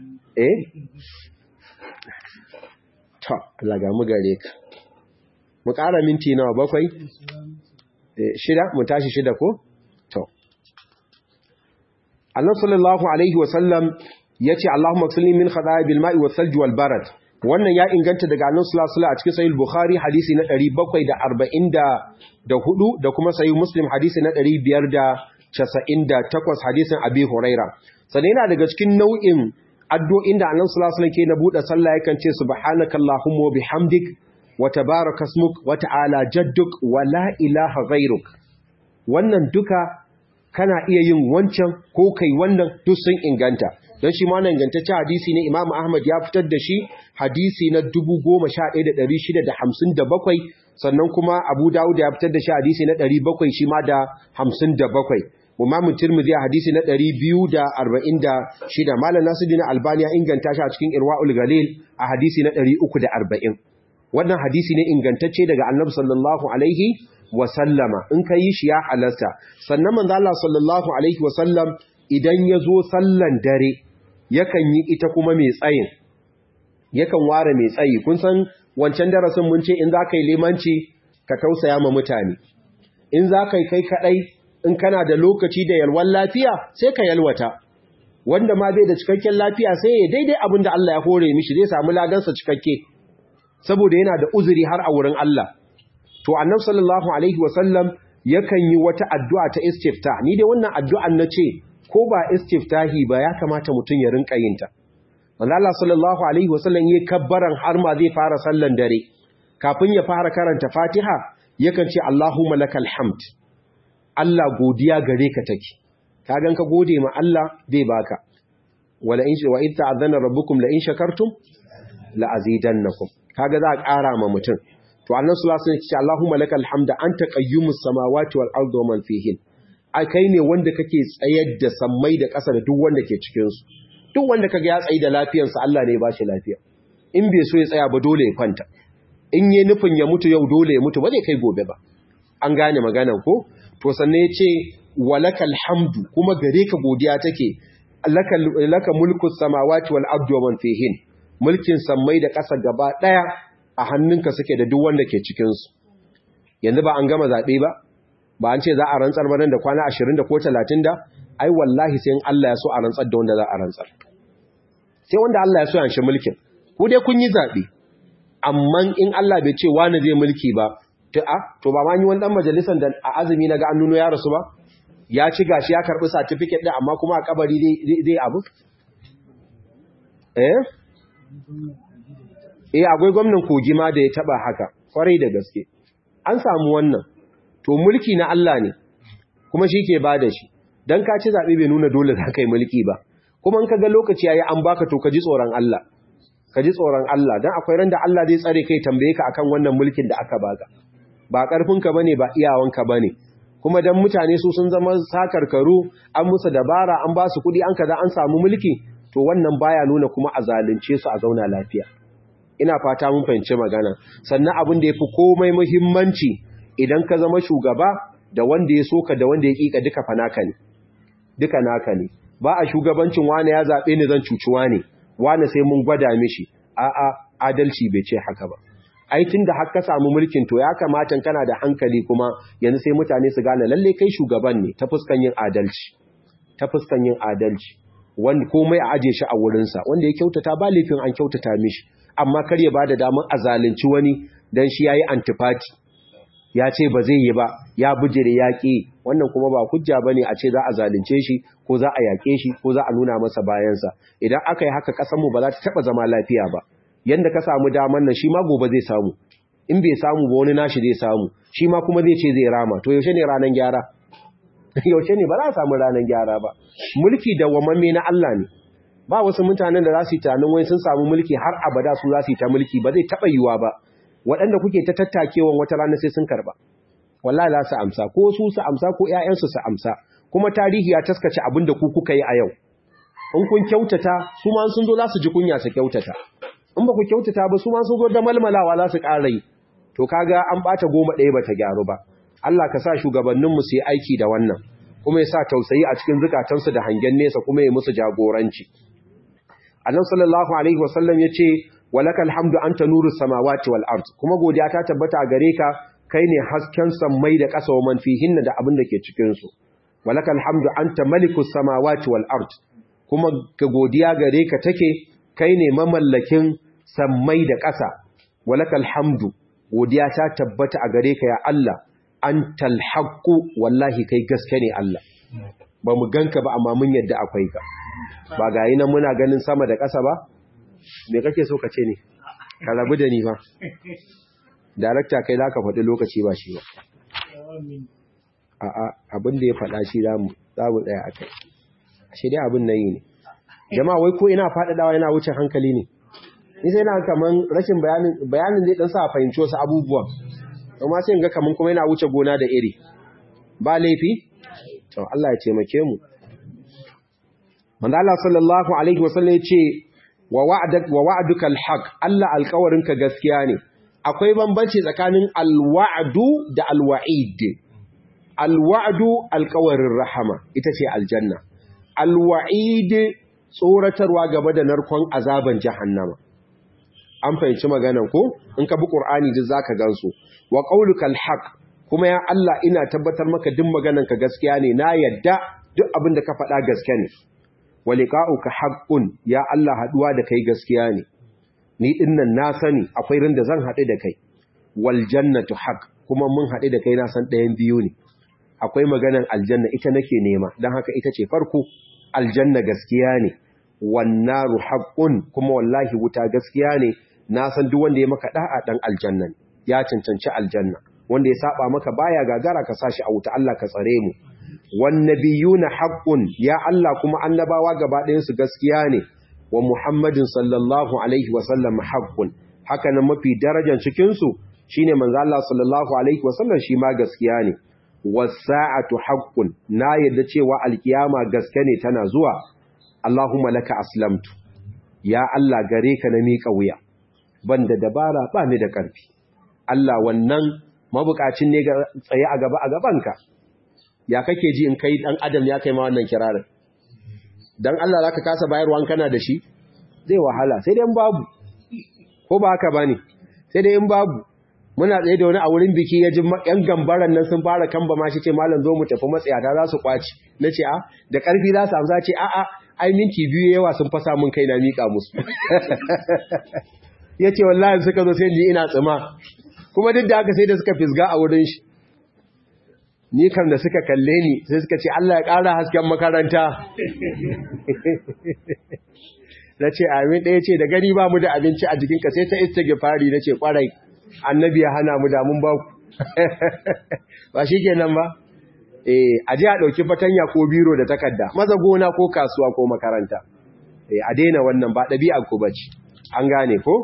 eh ta Allah ga mu gare ka mu ƙara minti nawa bakwai shida mu tashi shida ko to Allah sallallahu alaihi wa sallam yace Allahumma ksilni min khada'i bil ma'i was salji wal barad wannan ya inganta daga annabi sallallahu alaihi wasallam a cikin sahih bukhari hadisi na 744 da kuma sahih muslim hadisi na 598 hadisin abi huraira sannan yana daga cikin nau'in addu'o'in da annabi sallallahu alaihi wasallam ke na bude sallah yakan ce subhanakallahumma wa bihamdik wa tabaraka ismuk wa ta'ala jadduk wa la ilaha ghairuk wannan duka kana iya yin wancan ko kai wannan duk sun inganta don shi ma nan gantaccen hadisi ne Imam Ahmad ya fitar da shi hadisi na 11657 sannan kuma Abu Dawud ya fitar da shi hadisi na 700 shi ma da 57 Imam Tirmidhi hadisi na 246 Malam Nasiruddin Albani ya inganta shi a cikin Irwaul Galil a hadisi na 340 wannan hadisi ne ingantacce daga annabi sallallahu alaihi wa sallama in ka yi shi ya halarta sannan manzo Allah sallallahu alaihi wa sallam idan ya zo sallan dare yakan yi ita kuma mai tsayin yakan ware mai tsayi kun san wancan darasin mun ce in za ka yi limanci ka tausaya ma mutane in za ka yi kai kaɗai in kana da lokaci da yalwan lafiya sai ka yalwata wanda ma bai da cikakken lafiya sai ya daidai abin da Allah ya hore mishi zai samu ladansa cikakke saboda yana da uzuri har a wurin Allah to annab sallallahu alaihi wasallam yakan yi wata addu'a ta istifta ni dai wannan addu'an na ce ko ba istiftahi ba ya kamata mutum ya rinka yin ta wanda Allah sallallahu alaihi wasallam ya kabbaran har ma zai fara sallan dare kafin ya fara karanta Fatiha yakan ce Allahumma lakal hamd Allah godiya gare ka take ka gan ka gode ma Allah zai baka wala in wa in ta'azzana rabbukum la in shakartum la azidannakum kaga za a ƙara ma mutum to annabi sallallahu alaihi wasallam ya ce Allahumma lakal hamda anta qayyumus samawati wal ardi wa man fihin ai kai ne wanda kake tsayar da sammai da ƙasa da duk wanda ke cikin su duk wanda kaga ya tsayi da lafiyarsa Allah ne ya bashi lafiya in bai so ya tsaya ba dole ya kwanta in yi nufin ya mutu yau dole ya mutu ba zai kai gobe ba an gane maganan ko to sannan ya ce walakal hamdu kuma gare ka godiya take laka mulku samawati wal ardi wa man fihin mulkin sammai da ƙasa gaba ɗaya a hannunka suke da duk wanda ke cikin su yanzu ba an gama zabe ba ba an ce za a rantsar ba nan da kwana 20 da ko 30 da ai wallahi sai in Allah ya so a rantsar da wanda za a rantsar sai wanda Allah ya so ya shi mulkin ku dai kun yi zabe amma in Allah bai ce wani zai mulki ba to a to ba ma yi wani dan majalisar da a azumi na ga an nuno ya rasu ba ya ci gashi ya karbi certificate din amma kuma a kabari zai abu eh eh akwai gwamnan kogi ma da ya taba haka kwarai da gaske an samu wannan to mulki na Allah ne kuma shi ke bada shi dan ka ci zabe bai nuna dole za ka yi mulki ba kuma in ka ga lokaci yayi an baka to ka ji tsoron Allah ka ji tsoron Allah dan akwai ran da Allah zai tsare kai tambaye ka akan wannan mulkin da aka baka ba karfinka bane ba iyawanka bane kuma dan mutane su sun zama sakarkaru an musu dabara an ba su kudi an kaza an samu mulki to wannan baya nuna kuma a zalunce su a zauna lafiya ina fata mun fahimci magana sannan abin da yafi komai muhimmanci idan ka zama shugaba da wanda ya soka da wanda ya kika duka fa naka ne duka naka ne ba a shugabancin wani ya zabe ni zan cuci wani wani sai mun gwada mishi a'a adalci bai ce haka ba ai tunda har ka samu mulkin to ya kamata kana da hankali kuma yanzu sai mutane su gane lalle kai shugaban ne ta fuskan yin adalci ta fuskan yin adalci wanda komai a aje shi a wurinsa wanda ya kyautata ba laifin an kyautata mishi amma kar ya bada damar a zalunci wani dan shi yayi antifati ya ce ba zai yi ba ya bujire yaƙi wannan kuma ba hujja bane a ce za a zalunce shi ko za a yaƙe shi ko za a nuna masa bayansa idan aka yi haka ƙasar mu ba za ta taɓa zama lafiya ba yanda ka samu daman nan shi ma gobe zai samu in bai samu ba wani nashi zai samu shi ma kuma zai ce zai rama to yaushe ne ranar gyara yaushe ne ba za a samu ranar gyara ba mulki da wamamme na Allah ne ba wasu mutanen da za su yi tunanin wai sun samu mulki har abada su za su yi ta mulki ba zai taɓa yiwuwa ba waɗanda kuke ta tattakewan wata rana sai sun karba wallahi za su amsa ko su su amsa ko ƴaƴansu su amsa kuma tarihi ya taskace abin da ku kuka yi a yau in kun kyautata su ma sun zo za su ji kunya su kyautata in ba ku kyautata ba su ma sun zo da malmalawa za su ƙara yi to kaga an ɓata goma ɗaya ba ta gyaru ba Allah ka sa shugabanninmu su yi aiki da wannan kuma ya sa tausayi a cikin zukatansu da hangen nesa kuma ya musu jagoranci annabi sallallahu alaihi wasallam ya ce walakal hamdu anta nuru samawati wal ard kuma godiya ta tabbata gare ka kai ne hasken sammai da ƙasa wa man fihinna da abin da ke cikin su walakal hamdu anta malikus samawati wal ard kuma ka godiya gare ka take kai ne mamallakin sammai da ƙasa walakal hamdu godiya ta tabbata a gare ka ya Allah antal haqqu wallahi kai gaske ne Allah ba mu ganka ba amma mun yadda akwai ka ba gayi nan muna ganin sama da ƙasa ba me kake so ka ce ne ka rabu da ni ba darakta kai za ka faɗi lokaci ba shi ba a'a abin da ya faɗa shi za mu tsaya a kai shi dai abin nan yi ne jama'a wai ko ina faɗaɗawa yana wuce hankali ne ni sai na kaman rashin bayanin bayanin zai dan sa fahimci wasu abubuwan amma sai ga kaman kuma yana wuce gona da iri ba laifi to Allah ya taimake mu manzo Allah sallallahu alaihi wasallam ya ce wa wa'adak wa wa'duka alhaq Allah alƙawarinka gaskiya ne akwai bambanci tsakanin alwa'du da alwa'id alwa'du alƙawarin rahama ita ce aljanna alwa'id tsoratarwa gaba da narkon azaban jahannama an fahimci maganan ko in ka bi qur'ani duk zaka gansu wa qauluka alhaq kuma ya Allah ina tabbatar maka duk maganan ka gaskiya ne na yadda duk abin da ka faɗa gaskiya ne wa liqa'uka haqqun ya Allah haduwa da kai gaskiya ne ni dinnan na sani akwai ran da zan haɗu da kai wal jannatu haqq kuma mun haɗu da kai na san ɗayan biyu ne akwai maganan aljanna ita nake nema dan haka ita ce farko aljanna gaskiya ne wannaru haqqun kuma wallahi wuta gaskiya ne na san duk wanda ya maka da'a dan aljanna ya cancanci aljanna wanda ya saba maka baya gagara ka sashi a wuta Allah ka tsare mu wan nabiyuna haqqun ya Allah kuma annabawa gaba ɗayan su gaskiya ne wa muhammadin sallallahu alaihi wa sallam haqqun haka nan mafi darajar cikin su shine manzo Allah sallallahu alaihi wa sallam shi ma gaskiya ne was-sa'atu haqqun na yadda cewa alkiyama gaske ne tana zuwa Allahumma laka aslamtu ya Allah gare ka na miƙa wuya banda dabara ba ni da ƙarfi Allah wannan mabukacin ne ga tsaye a gaba a gabanka ya kake ji in kai dan adam ya kai ma wannan kirarin dan Allah zaka kasa bayarwa kana da shi zai wahala sai dai in babu ko ba haka bane sai dai in babu muna tsaye da wani a wurin biki ya ji yan gambaran nan sun fara kamba ma shi ce malam zo mu tafi matsayata za su kwaci nace a da ƙarfi za su amsa ce a a ai minti biyu yawa sun fasa mun kai na mika musu yace wallahi suka zo sai ji ina tsima kuma duk da haka sai da suka fisga a wurin shi ni kan da suka kalle ni sai suka ce Allah ya ƙara hasken makaranta na ce amin ɗaya ce da gani ba mu da abinci a jikinka sai ta istighfari na ce ƙwarai annabi ya hana mu damun ba ku ba shi kenan ba eh a ji a ɗauki fatanya ko biro da takarda maza gona ko kasuwa ko makaranta eh a daina wannan ba ɗabi'ar ku bace an gane ko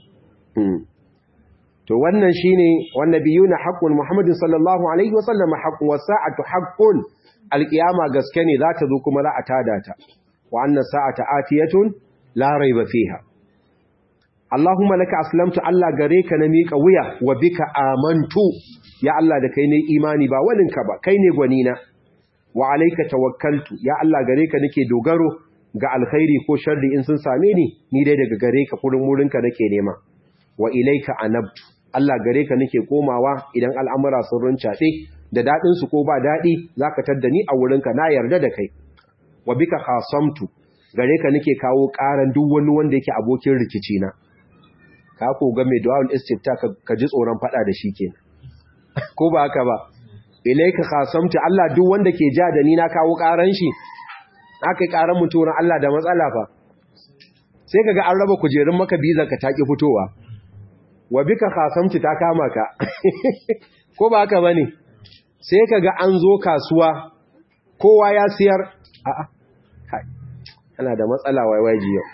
to wannan shine wannabiyuna haqqun muhammadin sallallahu alaihi wasallam haqqun was-sa'atu haqqun alqiyama gaske ne za ta zo kuma za a tada ta wa anna sa'ata atiyatun la raiba fiha Allahumma laka aslamtu Allah gare ka na miƙa wuya wa bika amantu ya Allah da kai ne imani ba walinka ba kai ne gwanina wa alayka tawakkaltu ya Allah gare ka nake dogaro ga alkhairi ko sharri in sun same ni ni dai daga gare ka kurin wurinka nake nema wa ilayka anabtu Allah gare ka nake komawa idan al'amura sun runcaɗe da daɗin su ko ba daɗi zaka tadda ni a wurinka na yarda da kai wa bika khasamtu gare ka nake kawo ƙaran duk wani wanda yake abokin rikici na ka ko ga mai du'a'ul istifta ka ji tsoron fada da shi kenan ko ba haka ba ilayka khasamtu Allah duk wanda ke ja da ni na kawo ƙaran shi aka ƙaran mutum Allah da matsala fa sai kaga an raba kujerun maka bizar ka taki fitowa wa bika khasamtu ta kama ka ko ba haka bane sai kaga an zo kasuwa kowa ya siyar a'a kai ana da matsala waiwaji yau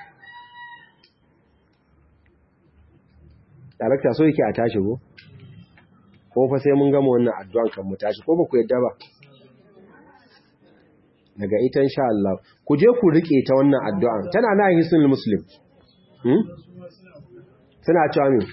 darakta so yake a tashi ko ko fa sai mun gama wannan addu'an kan mu tashi ko ba ku yadda ba daga ita insha Allah ku je ku rike ta wannan addu'an tana na hisnul muslim hmm tana cewa me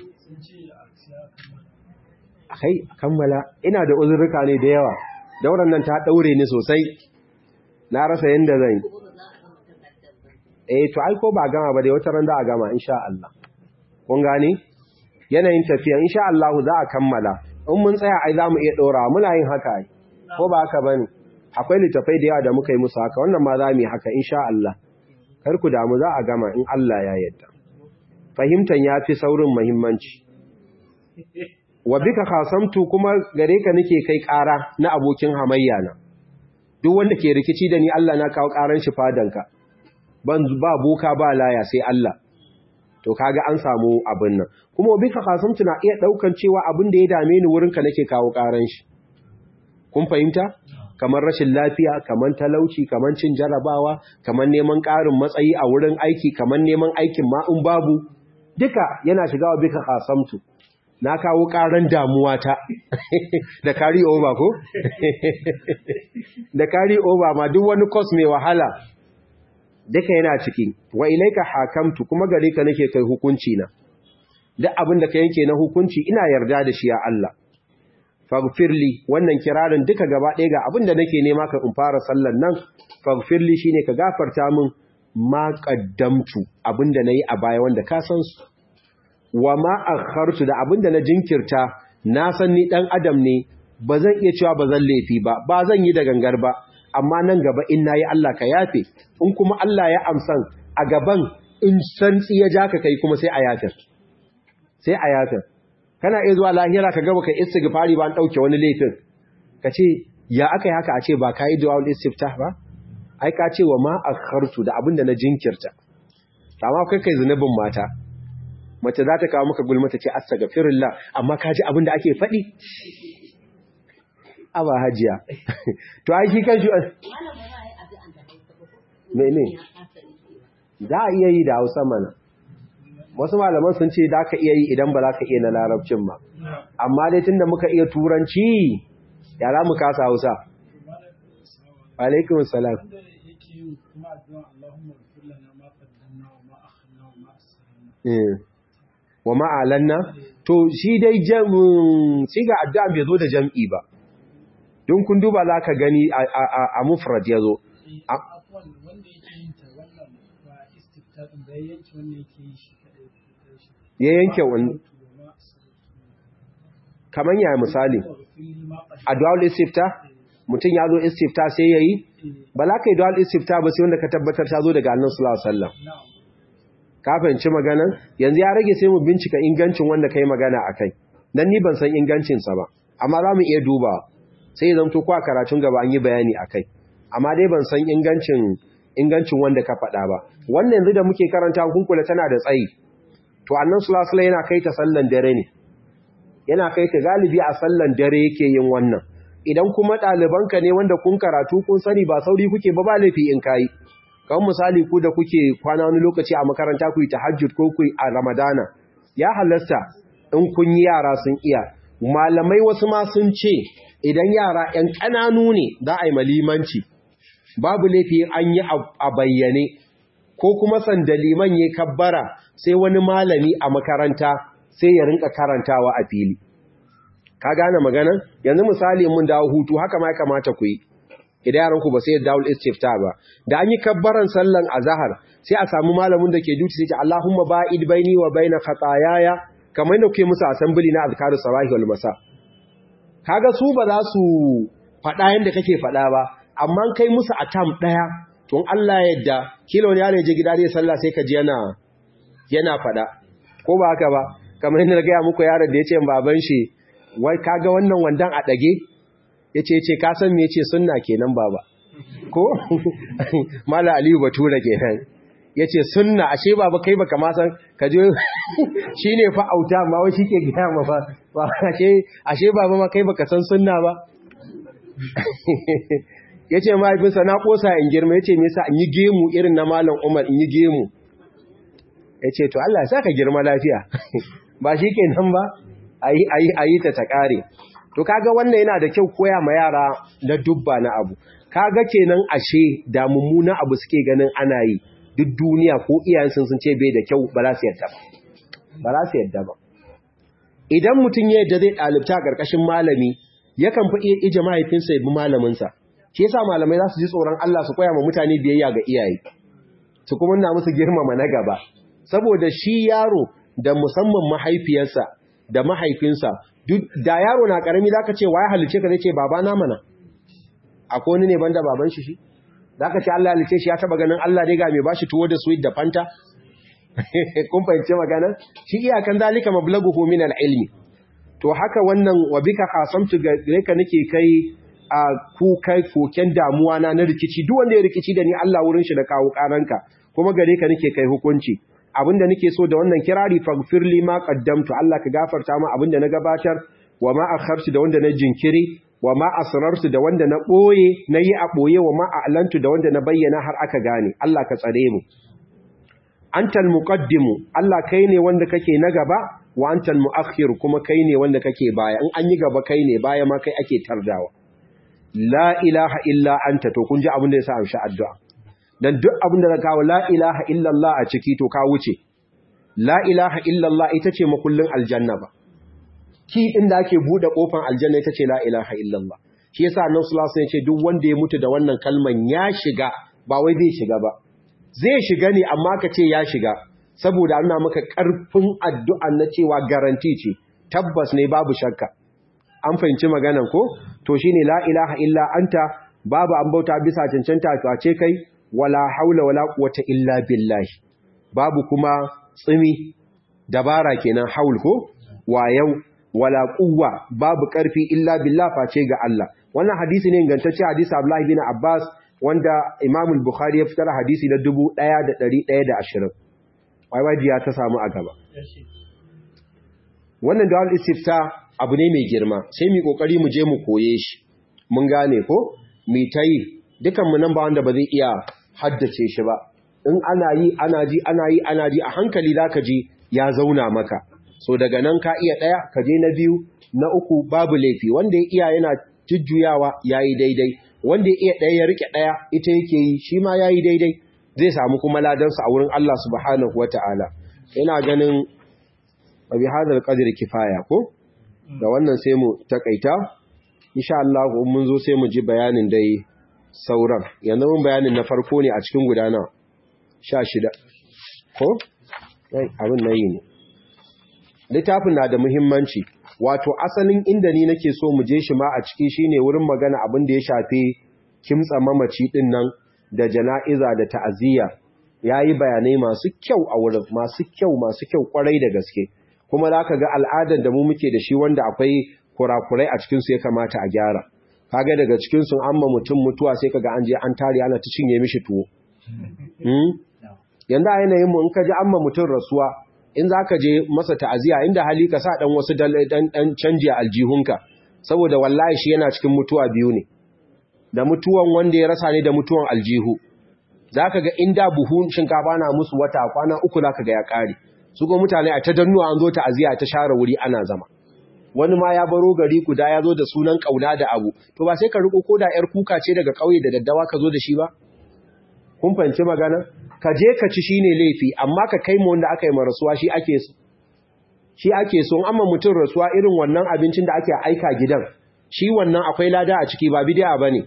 kai kammala ina da uzurruka ne da yawa dauran nan ta daure ni sosai na rasa yanda zan yi eh to ai ko ba gama ba dai wata ran za a gama insha Allah kun gane yanayin tafiya insha Allah za a kammala in mun tsaya ai zamu iya dora muna yin haka ai ko ba haka bane akwai litafai da yawa da muka yi musu haka wannan ma za mu yi haka insha Allah kar ku damu za a gama in Allah ya yarda fahimtan yafi saurin muhimmanci wa bika khasamtu kuma gare ka nake kai ƙara na abokin hamayya na duk wanda ke rikici da ni Allah na kawo ƙaran shi fadanka ban ba boka ba laya sai Allah to kaga an samu abin nan kuma bika khasamtu na iya daukan cewa abin da ya dame ni wurin ka nake kawo ƙaran shi kun fahimta kamar rashin lafiya kamar talauci kamar cin jarabawa kamar neman ƙarin matsayi a wurin aiki kamar neman aikin ma in babu duka yana shiga wa bika khasamtu na kawo ƙaran damuwa ta da kari over ko? da kari over ma duk wani kos mai wahala duka yana ciki wa ilaika hakamtu kuma gare ka nake kai hukunci na duk abin da ka yanke na hukunci ina yarda da shi ya Allah faghfirli wannan kirarin duka gaba ɗaya ga abin da nake nema ka in fara sallan nan faghfirli shine ka gafarta min ma qaddamtu abin da nayi a baya wanda ka san su wa ma akhartu da abin da na jinkirta na san ni dan adam ne ba zan iya cewa ba zan laifi ba ba zan yi da gangar ba amma nan gaba in nayi Allah ka yafe in kuma Allah ya amsan a gaban in san ya ja ka kai kuma sai a yafe sai a yafe kana iya zuwa lahira ka gaba kai istighfari ba an dauke wani laifin ka ce ya aka yi haka a ce ba ka yi du'a istiftah ba ai ka ce wa ma akhartu da abinda na jinkirta amma kai kai zunubin mata mace za ta kawo maka gulma ta ce astaghfirullah amma ka ji abinda ake faɗi aba hajiya to ai shi kan shi mene za a iya yi da hausa mana wasu malaman sun ce za ka iya yi idan ba za ka iya na larabcin ba amma dai tunda muka iya turanci ya za mu kasa hausa alaikun salam wa ma'alanna to shi dai siga addu'a bai zo da jam'i ba don kun duba za ka gani a mufrad ya zo ya yanke wani kamar yaya misali a dual istifta mutum ya zo istifta sai ya yi ba za ka yi dual istifta ba sai wanda ka tabbatar ta zo daga annan sulawa sallam ka fahimci maganan yanzu ya rage sai mu bincika ingancin wanda ka yi magana a kai don ni ban san ingancinsa ba amma za mu iya dubawa sai zan to kwa karatun gaba an yi bayani a kai amma dai ban san ingancin ingancin wanda ka faɗa ba wannan yanzu da muke karanta hukunkula tana da tsayi to annan sulasula yana kai ta sallan dare ne yana kai ta galibi a sallan dare yake yin wannan idan kuma ɗalibanka ne wanda kun karatu kun sani ba sauri kuke ba ba laifi in kayi kawai misali ku da kuke kwana wani lokaci a makaranta ku yi tahajjud ko ku a ramadana ya halasta in kun yi yara sun iya malamai wasu ma sun ce idan yara ‘yan ƙananu ne za a yi malimanci, babu laifi an yi a bayyane, ko kuma sanda liman ya kabbara sai wani malami a makaranta sai ya rinka karantawa a fili. Ka gane magana? Yanzu misali mun dawo hutu haka ma ya kamata ku yi, idan yaranku ba sai ya dawo istifta ba. Da an yi kabbaran sallan azahar sai a samu malamin da ke duti sai ce Allahumma ba'id baini wa baina khatayaya kamar yadda kuke musu asambili na azkarus sabahi wal masa. kaga su ba za su faɗa yadda kake faɗa ba amma kai musu a tam ɗaya tun Allah yadda kila wani yaro je gida zai sallah sai ka ji yana yana faɗa ko ba haka ba kamar yadda gaya muku yaron da ya ce baban shi wai kaga wannan wandan a ɗage ya ce ce ka san me ya ce sunna kenan baba ko mala aliyu batura kenan ya ce sunna ashe baba kai baka ma san ka je shi ne fa auta ma wai shi ke gaya ma fa ashe baba ma kai baka san sunna ba ya ce mahaifinsa na kosa in girma ya ce nisa in yi gemu irin na malam umar in yi gemu ya ce to Allah sa ka girma lafiya ba shi ke nan ba a yi ta ta ƙare to kaga wannan yana da kyau koya ma yara na dubba na abu kaga kenan ashe da mummuna abu suke ganin ana yi duk duniya ko iyayensu sun ce bai da kyau ba za su yadda ba ba za su yadda ba idan mutum ya yadda zai ɗalibta a ƙarƙashin malami yakan fi iya ije mahaifinsa ya bi malaminsa shi yasa malamai za su ji tsoron Allah su koya ma mutane biyayya ga iyaye su kuma na musu girmama na gaba saboda shi yaro da musamman mahaifiyarsa da mahaifinsa duk da yaro na karami zaka ce waye halice ka zai ce baba na mana akwai wani ne banda baban shi shi zaka ce Allah halice shi ya taba ganin Allah dai ga mai bashi tuwo da sweet da fanta kun fahimci magana shi iyakan zalika mablaghuhu min al-ilmi to haka wannan wa bika qasamtu gare ka nake kai a ku kai koken damuwa na na rikici duk wanda ya rikici da ni Allah wurin shi da kawo karanka kuma gare ka nake kai hukunci abinda nake so da wannan kirari faghfir li ma qaddamtu Allah ka gafarta mu abinda na gabatar wa ma akhartu da wanda na jinkiri wa ma asrartu da wanda na boye nayi a boye wa ma a'lantu da wanda na bayyana har aka gane Allah ka tsare mu antal muqaddimu Allah kai ne wanda kake na gaba wa antal muakhir kuma kai ne wanda kake baya in an yi gaba kai ne baya ma kai ake tardawa la ilaha illa anta to kun ji abin da yasa amshi addu'a dan duk abin da ka kawo la ilaha illa Allah a ciki to ka wuce la ilaha illallah ita ce makullin aljanna ba ki inda ake bude kofar aljanna ita ce la ilaha illallah shi yasa annabi sallallahu alaihi wasallam ya ce duk wanda ya mutu da wannan kalman ya shiga ba wai zai shiga ba zai shiga ne amma ka ce ya shiga saboda ana maka karfin addu'a na cewa garanti ce tabbas ne babu shakka an fahimci maganan ko to shine la ilaha illa anta babu an bauta bisa cancanta face kai wala haula wala quwwata illa billahi babu kuma tsimi dabara kenan haul ko wayau wala quwwa babu karfi illa billah face ga Allah wannan hadisi ne ingantacce hadisi Abdullah bin Abbas wanda Imam al-Bukhari ya fitar hadisi na 1120 wai wai ya ta samu a gaba wannan dawal istifta abu ne mai girma sai mu kokari mu je mu koye shi mun gane ko mu tayi dukan mu nan ba wanda ba zai iya haddace shi ba in ana yi ana ji ana yi ana ji a hankali zaka ji ya zauna maka so daga nan ka iya daya ka je na biyu na uku babu laifi wanda ya iya yana jujjuyawa yayi daidai wanda ya iya daya ya rike daya ita yake yi shi ma yayi daidai zai samu kuma ladan sa a wurin Allah subhanahu wataala ina ganin bi hadal qadri kifaya ko da wannan sai mu takaita insha Allah mun zo sai mu ji bayanin dai sauran yanzu mun bayanin na farko ne a cikin gudana 16 ko abin nayi ne littafin na da muhimmanci wato asalin inda ni nake so mu je shi ma a ciki shine wurin magana abin da ya shafi kimtsa mamaci din nan da jana'iza da ta'aziyya yayi bayanai masu kyau a wurin masu kyau masu kyau kwarai da gaske kuma za ka ga al'adar da mu muke da shi wanda akwai kurakurai a cikinsu ya kamata a gyara kaga daga cikinsu an ma mutum mutuwa sai ka ga an je an tare ana ta cinye mishi tuwo yanzu a yanayin mu in ka ji an ma mutum rasuwa in za ka je masa ta'aziya inda hali ka sa dan wasu dan canji a aljihunka saboda wallahi shi yana cikin mutuwa biyu ne da mutuwan wanda ya rasa ne da mutuwan aljihu za ka ga inda buhun shinkafa na musu wata kwana uku za ka ga ya ƙare su ko mutane a ta dannuwa an zo ta aziya ta share wuri ana zama wani ma ya baro gari guda ya zo da sunan kauna da abu to ba sai ka riko ko da yar kuka ce daga kauye da daddawa ka zo da shi ba kun fahimci magana ka je ka ci shine laifi amma ka kai mu wanda aka yi rasuwa shi ake so shi ake so amma mutum rasuwa irin wannan abincin da ake aika gidan shi wannan akwai lada a ciki ba bid'a bane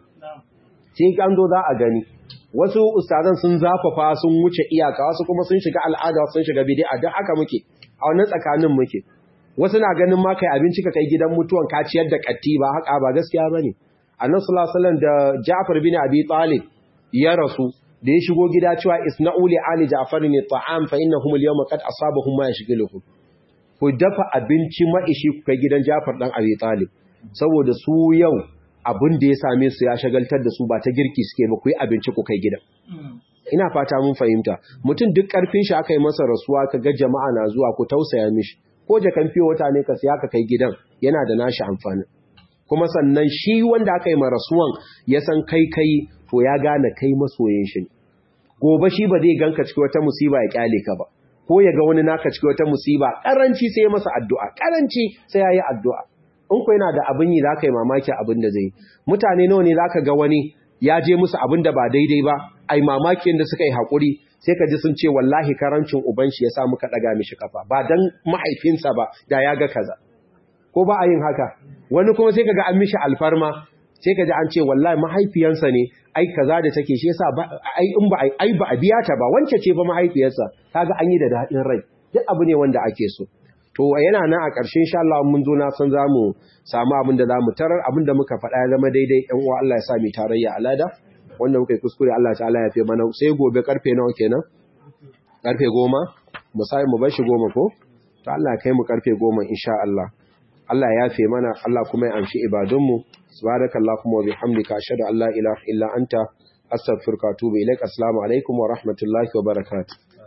sai an zo za a gani wasu ustazan sun zafafa sun wuce iyaka wasu kuma sun shiga al'ada sun shiga bid'a don haka muke a wannan tsakanin muke wasu na ganin ma kai abinci ka kai gidan mutuwan ka ciyar da katti ba haka ba gaskiya bane annabi sallallahu alaihi wasallam da Ja'far bin Abi Talib ya rasu da ya shigo gida cewa isna'u li ali Ja'far ni ta'am fa innahum al-yawma qad asabahum ma yashghiluhum ku dafa abinci maishi ku kai gidan Ja'far dan Abi Talib saboda su yau abin da ya same su ya shagaltar da su ba ta girki suke ba ku yi abinci ku kai gidan. Ina fata mun fahimta, mutum duk ƙarfin shi aka yi masa rasuwa ka ga jama'a na zuwa ku tausaya mishi, ko jakan fiye wata ne ka siya ka kai gidan yana da nashi amfani. Kuma sannan shi wanda aka yi ma rasuwan ya san kai kai to ya gane kai masoyin shi. Gobe shi ba zai ganka cikin wata musiba ya kyale ka ba, ko ya ga wani naka cikin wata musiba, ƙaranci sai masa addu'a, ƙaranci sai ya yi addu'a. in ku yana da abin yi za ka yi mamaki abin da zai mutane nawa ne za ka ga wani ya je musu abin da ba daidai ba ai mamakin da suka yi haƙuri sai ka ji sun ce wallahi karancin uban shi ya sa muka ɗaga mishi kafa ba dan mahaifinsa ba da ya ga kaza ko ba a yin haka wani kuma sai ka ga an mishi alfarma sai ka ji an ce wallahi mahaifiyansa ne ai kaza da take shi yasa ba ai in ba ai ba a biya ta ba wance ce fa mahaifiyarsa kaga an yi da daɗin rai duk abu ne wanda ake so to yana nan a ƙarshen insha Allah mun zo na san zamu samu abin da zamu tarar abin da muka faɗa ya zama daidai ɗan uwa Allah ya sa mu tarayya alada wanda muka yi kuskure Allah ta'ala ya fi mana sai gobe karfe nawa kenan karfe goma mu sai mu bar shi goma ko to Allah ya kai mu karfe goma insha Allah Allah ya yafe mana Allah kuma ya amshi ibadun mu subhanakallahumma wa bihamdika ashhadu an la ilaha illa anta astaghfiruka wa atubu ilaik assalamu alaikum wa rahmatullahi wa barakatuh